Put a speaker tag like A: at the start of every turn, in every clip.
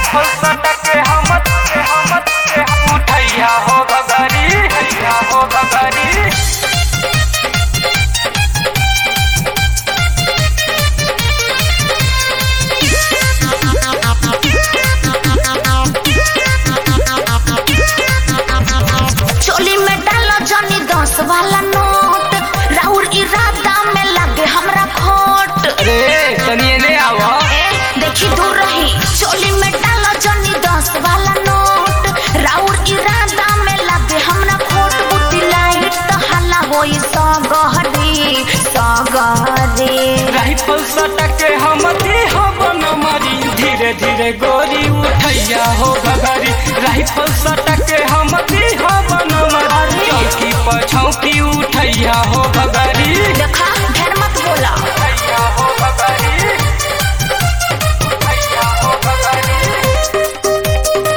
A: rifle सटक के हमत के हमत के उठैया हो गगरी हैया हो गगरी
B: चोली में डालो जनी दस वाला नोट राउर इरादा में लगे हमरा खोट
A: अरे तनिए ले आवा
B: ए देखी दूर रही चोली में डालो जनी दस वाला नोट राउर इरादा में लगे हमरा खोट बुद्धि लाइट तो हल्ला होई सगहरी सगहरी
A: राइफल सटक के हमती हो बनमरी धीरे धीरे गोरी उठैया हो गगरी राइफल सटक के हमती हो बनमरी चौकी पछौकी उठैया हो गगरी
B: देखा ढेर मत बोला
A: उठैया हो गगरी उठैया हो गगरी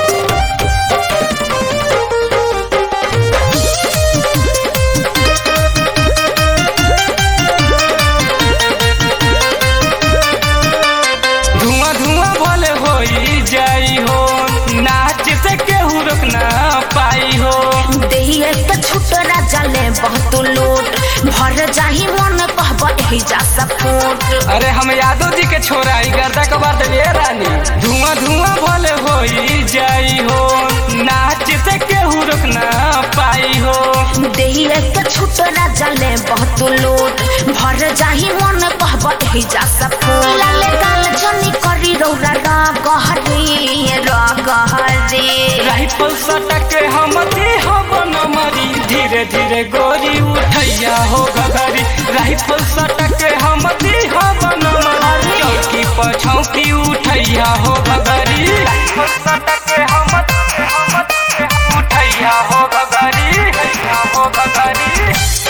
A: धुआं धुआं भले होई जाई हो नाच से केहू रोक ना पाई हो
B: देहिए के छुट राजा ले बहुत लोट भर जाही मन कहब एही जा सपोर्ट
A: अरे हम यादव जी के छोरा ई गर्दा के बात ले रानी धुआं धुआं भले होई जाई हो नाच से केहू रोक ना पाई हो
B: देहिए के छुट राजा ले बहुत लोट भर जाही मन कहब एही जा सपोर्ट लाले गाल जनी करी रौरा रा गहरी रा गहरी
A: राइफल सटक के हमती हो बनमरी धीरे धीरे गोरी उठैया हो गगरी राइफल सटक के हमती हो बनमरी चौकी पछौकी उठैया हो गगरी राइफल सटक के हमत के हमत के उठैया हो गगरी हैया हो गगरी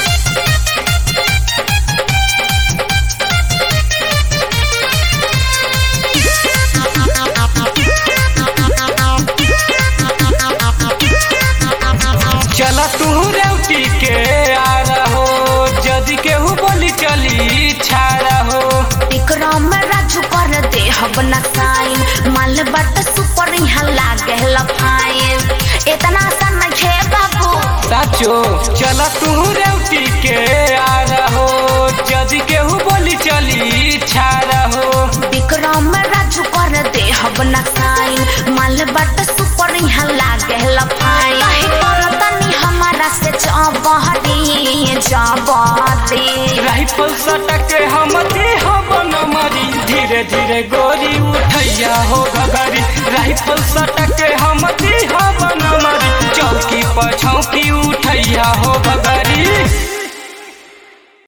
A: चला तू रेवटी के आ रहो जदि केहू बोली चली छाड़ा हो
B: विक्रम राजू कर दे हब न साइन माल बट सुपर यहाँ लागे लफाइन इतना आसान नहीं है बाबू
A: साचो चला तू रेवटी के आ रहो जदि केहू बोली चली छाड़ा हो
B: विक्रम राजू कर दे हब न साइन माल बट सुपर यहाँ लागे लफाइन काहे करतनी हमारा से जबहरी जबहरी
A: राइफल सटक के हमती हो बनमरी धीरे धीरे गोरी उठैया हो गगरी राइफल सटक के हमती हो बनमरी चौकी पछौकी उठैया हो गगरी